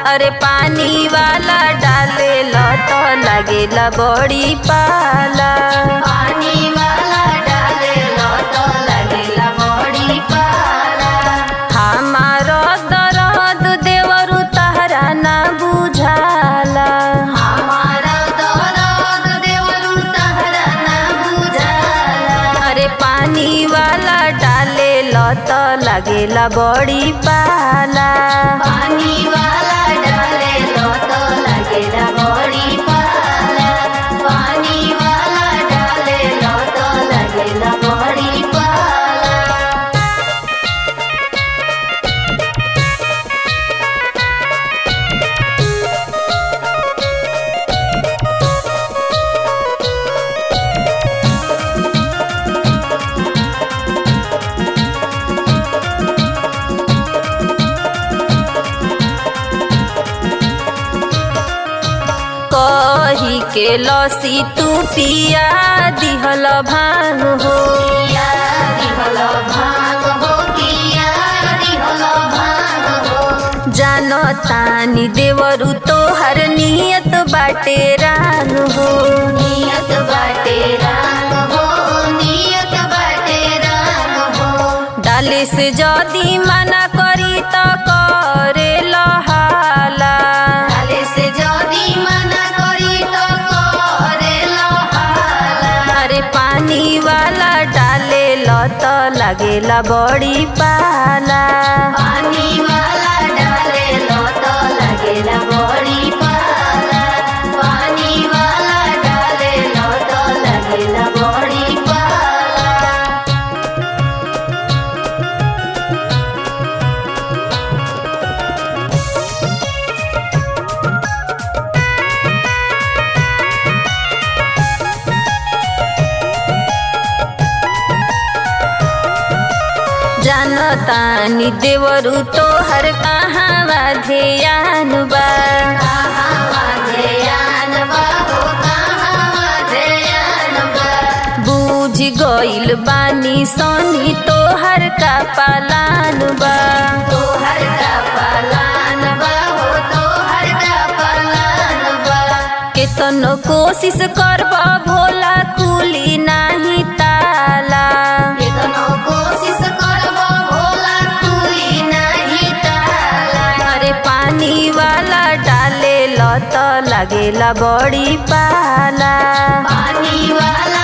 अरे पानी वाला डाले तो लगेला बड़ी पाला पानी वाला डाले लो तो लगेला बड़ी पाला हमारो दरद देवरु तहरा ना बुझाला हमारा दौरान देवरू तहरा ना बुझाला अरे पानी वाला डाले तो लगेला बड़ी पाला पानी वाला डाले लो तो लगेला बड़ी पाला पानी वाला डाले लो तो लगेला बड़ी पाला कही के लसी तू पिया दिहल भांग हो किया दिहल भाग हो किया दिहल भाग हो जानो तानी देवरु तोहर नियत बाटे रान हो नियत बाटे राग हो नियत बाटे राग हो डाले से जदी मना करी त करे लहाला डाले से जदी मना करी तो करे लहाला अरे पानी वाला डाले तो लगेला बड़ी पाला पानी वाला डाले लो तो लगेला बड़ी पाला पानी वाला डाले लो तो लगेला बड़ी पाला जानो तानी देवरु तोहर कहाँ ध्यान बा कहाँ ध्यान बा हो कहाँ ध्यान बा बूझ गइल बानी सोनी तोहर का पालान बा तोहर का पलान बा हो तोहर का पलान बा केतनो कोशिश करब भोला कुली नाही ताला केतनो कोशिश करबो भोला तुई नहीं ताला अरे पानी वाला डाले तो लगेला बड़ी पाला पानी वाला